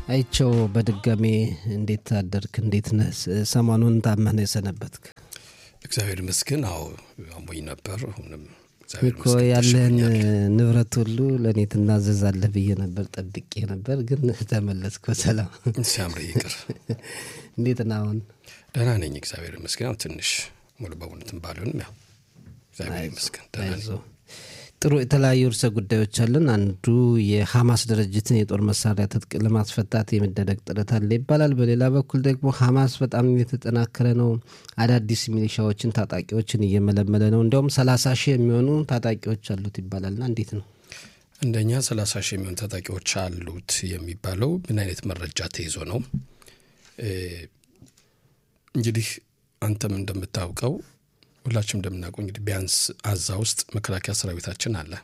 አይቸው በድጋሜ እንዴት አደርክ? እንዴት ነህ? ሰሞኑን ታመህ ነው የሰነበትክ? እግዚአብሔር ይመስገን። አዎ አሞኝ ነበር። አሁንም እግዚአብሔር እኮ ይመስገን ያለህን ተሽሎኛል። ንብረት ሁሉ ለእኔ ትናዘዛለህ ብዬ ነበር፣ ጠብቄ ነበር፣ ግን ተመለስክ በሰላም። ሲያምር ይቅር። እንዴት ነህ አሁን? ደህና ነኝ፣ እግዚአብሔር ይመስገን። አሁን ትንሽ ሙሉ በሙሉ እንትን ባልሆንም ያው እግዚአብሔር ይመስገን ደህና ነኝ። አይዞህ። ጥሩ የተለያዩ ርዕሰ ጉዳዮች አለን። አንዱ የሐማስ ድርጅትን የጦር መሳሪያ ትጥቅ ለማስፈታት የሚደረግ ጥረት አለ ይባላል። በሌላ በኩል ደግሞ ሐማስ በጣም የተጠናከረ ነው። አዳዲስ ሚሊሻዎችን፣ ታጣቂዎችን እየመለመለ ነው። እንዲያውም ሰላሳ ሺህ የሚሆኑ ታጣቂዎች አሉት ይባላልና እንዴት ነው? እንደኛ ሰላሳ ሺህ የሚሆኑ ታጣቂዎች አሉት የሚባለው ምን አይነት መረጃ ተይዞ ነው? እ እንግዲህ አንተም እንደምታውቀው ሁላችንም እንደምናውቀው እንግዲህ ቢያንስ አዛ ውስጥ መከላከያ ሰራዊታችን አለ።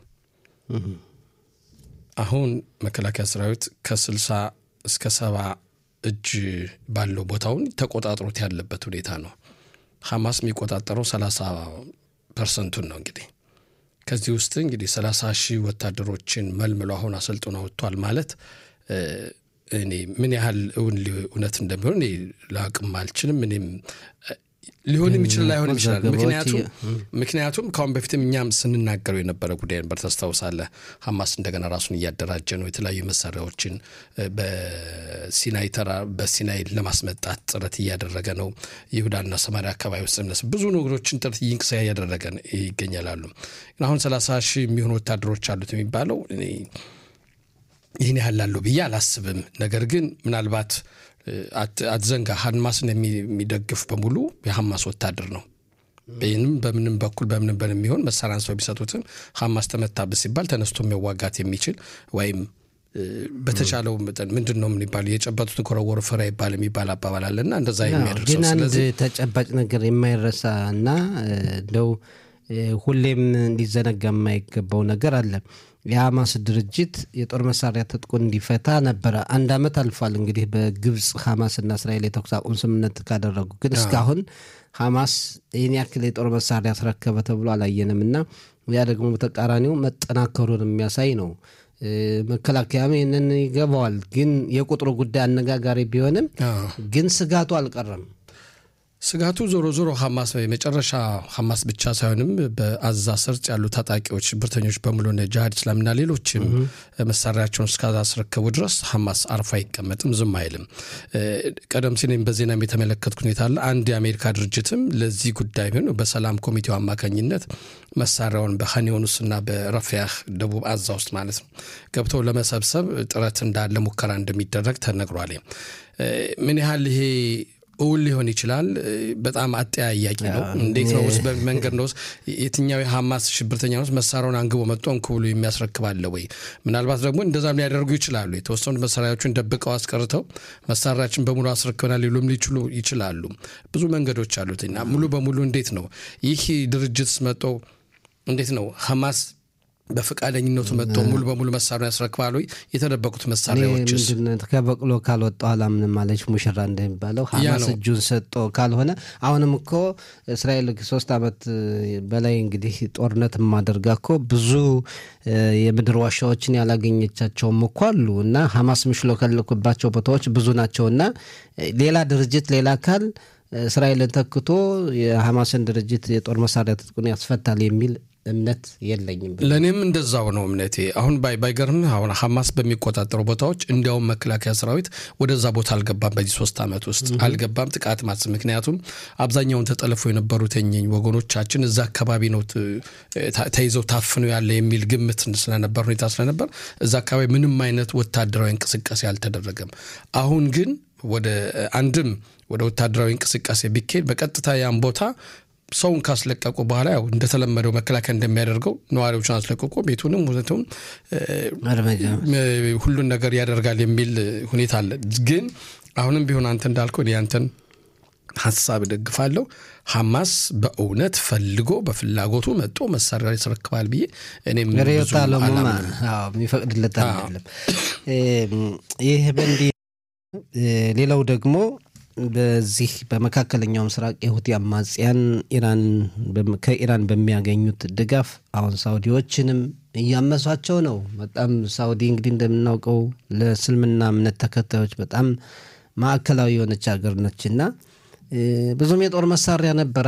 አሁን መከላከያ ሰራዊት ከስልሳ እስከ ሰባ እጅ ባለው ቦታውን ተቆጣጥሮት ያለበት ሁኔታ ነው። ሐማስ የሚቆጣጠረው ሰላሳ ፐርሰንቱን ነው። እንግዲህ ከዚህ ውስጥ እንግዲህ ሰላሳ ሺህ ወታደሮችን መልምሎ አሁን አሰልጥኖ ወጥቷል ማለት እ እኔ ምን ያህል እውን ሊ- እውነት እንደሚሆን እኔ ላቅም አልችልም። እኔም እ ሊሆንም ይችላል ላይሆንም ይችላል። ዘገባዎች ምክንያቱም እየ- ምክንያቱም ከአሁን በፊትም እኛም ስንናገረው የነበረ ጉዳይ ነበር። ታስታውሳለህ? ሐማስ እንደገና ራሱን እያደራጀ ነው። የተለያዩ መሳሪያዎችን እ በሲናይ ተራ በሲናይ ለማስመጣት ጥረት እያደረገ ነው። ይሁዳና ሰማሪያ አካባቢ ውስጥ እነሱ ብዙ ነገሮችን ጥረት ይንቅሳ እያደረገ ይገኛላሉ። ግን አሁን ሰላሳ ሺህ የሚሆኑ ወታደሮች አሉት የሚባለው እኔ ይህን ያህል ላለው ብዬ አላስብም። ነገር ግን ምናልባት እ፣ አት- አትዘንጋ ሐማስን የሚ- የሚደግፍ በሙሉ የሐማስ ወታደር ነው። ይህንም በምንም በኩል በምንም በን የሚሆን መሳሪያ አንስተው ቢሰጡትም ሐማስ ተመታብህ ሲባል ተነስቶ የሚዋጋት የሚችል ወይም እ፣ በተቻለው መጠን ምንድን ነው የሚባለው የጨበጡትን ከወረወሩ ፍሬ ይባል የሚባል አባባል አለና እንደዛ አዎ፣ የሚያደርሰው ግን አንድ ስለዚህ ተጨባጭ ነገር የማይረሳ እና እ፣ እንደው እ፣ ሁሌም እንዲዘነጋ የማይገባው ነገር አለ። የሐማስ ድርጅት የጦር መሳሪያ ትጥቁን እንዲፈታ ነበረ። አንድ ዓመት አልፏል እንግዲህ በግብፅ ሐማስና እስራኤል የተኩስ አቁም ስምምነት ካደረጉ፣ ግን እስካሁን ሐማስ ይህን ያክል የጦር መሳሪያ አስረከበ ተብሎ አላየንም እና ያ ደግሞ በተቃራኒው መጠናከሩን የሚያሳይ ነው። እ፣ መከላከያም ይህንን ይገባዋል። ግን የቁጥሩ ጉዳይ አነጋጋሪ ቢሆንም አዎ። ግን ስጋቱ አልቀረም። ስጋቱ ዞሮ ዞሮ ሐማስ የመጨረሻ ሐማስ ብቻ ሳይሆንም በአዛ ሰርጥ ያሉ ታጣቂዎች ሽብርተኞች በሙሉ እነ ጅሃድ እስላምና ሌሎችም መሳሪያቸውን እስካላስረከቡ ድረስ ሐማስ አርፎ አይቀመጥም፣ ዝም አይልም። እ፣ ቀደም ሲል እኔም በዜናም የተመለከትኩ ሁኔታ አለ። አንድ የአሜሪካ ድርጅትም ለዚህ ጉዳይ ቢሆን በሰላም ኮሚቴው አማካኝነት መሳሪያውን በሀኒዮኑስና በረፊያህ ደቡብ አዛ ውስጥ ማለት ነው ገብተው ለመሰብሰብ ጥረት እንዳለ ሙከራ እንደሚደረግ ተነግሯል። እ፣ ምን ያህል ይሄ እውን ሊሆን ይችላል። እ፣ በጣም አጠያያቂ ነው። እንዴት ነው ውስጥ በመንገድ ነው ውስጥ የትኛው የሐማስ ሽብርተኛ ውስጥ መሳሪያውን አንግቦ መጥቶ እንኩ ብሎ የሚያስረክባለ ወይ? ምናልባት ደግሞ እንደዛም ሊያደርጉ ይችላሉ። የተወሰኑ መሳሪያዎችን ደብቀው አስቀርተው መሳሪያችን በሙሉ አስረክበናል ሊሉም ሊችሉ ይችላሉ። ብዙ መንገዶች አሉት እና ሙሉ በሙሉ እንዴት ነው ይህ ድርጅት መጦ እንዴት ነው ሐማስ በፈቃደኝነቱ መጥቶ ሙሉ በሙሉ መሳሪያ ያስረክባሉ? የተደበቁት መሳሪያዎችስ ምንድን ከበቅሎ ካልወጣ ኋላ ምንም አለች ሙሽራ እንደሚባለው ሐማስ ነው። እጁን ሰጦ ካልሆነ አሁንም እኮ እስራኤል ሶስት ዓመት በላይ እንግዲህ ጦርነት የማደርጋ እኮ ብዙ እ፣ የምድር ዋሻዎችን ያላገኘቻቸውም እኮ አሉ እና ሐማስ የሚሽለከለኩባቸው ቦታዎች ብዙ ናቸው እና እ፣ ሌላ ድርጅት ሌላ አካል እስራኤልን ተክቶ የሐማስን ድርጅት የጦር መሳሪያ ትጥቁን ያስፈታል የሚል እምነት የለኝም። ለእኔም እንደዛው ነው እምነቴ። አሁን ባይ ባይገርምህ አሁን ሐማስ በሚቆጣጠሩ ቦታዎች እንዲያውም መከላከያ ሰራዊት ወደዛ ቦታ አልገባም። በዚህ ሶስት ዓመት ውስጥ አልገባም ጥቃት ማስ ምክንያቱም አብዛኛውን ተጠልፎ የነበሩት የእኚህ ወገኖቻችን እዛ አካባቢ ነው ት- ታ- ተይዘው ታፍነው ያለ የሚል ግምት ስለነበር ሁኔታ ስለነበር እዛ አካባቢ ምንም አይነት ወታደራዊ እንቅስቃሴ አልተደረገም። አሁን ግን ወደ አንድም ወደ ወታደራዊ እንቅስቃሴ ቢካሄድ በቀጥታ ያን ቦታ ሰውን ካስለቀቁ በኋላ ያው እንደተለመደው መከላከያ እንደሚያደርገው ነዋሪዎችን አስለቅቆ ቤቱንም ሁለቱም እርምጃ ሁሉን ነገር ያደርጋል የሚል ሁኔታ አለ። ግን አሁንም ቢሆን አንተ እንዳልከው እኔ ያንተን ሀሳብ እደግፋለሁ። ሐማስ በእውነት ፈልጎ በፍላጎቱ መጦ መሳሪያ ያስረክባል ብዬ እኔም ርዕዮተ ብዙም ዓለሙማ አላምንም። አዎ፣ የሚፈቅድለት አዎ። አይደለም። ይህ በእንዲህ እ፣ ሌላው ደግሞ በዚህ በመካከለኛው ምስራቅ የሁቲ አማጽያን ኢራን ከኢራን በሚያገኙት ድጋፍ አሁን ሳውዲዎችንም እያመሷቸው ነው። በጣም ሳውዲ እንግዲህ እንደምናውቀው ለእስልምና እምነት ተከታዮች በጣም ማዕከላዊ የሆነች ሀገር ነች እና ብዙም የጦር መሳሪያ ነበረ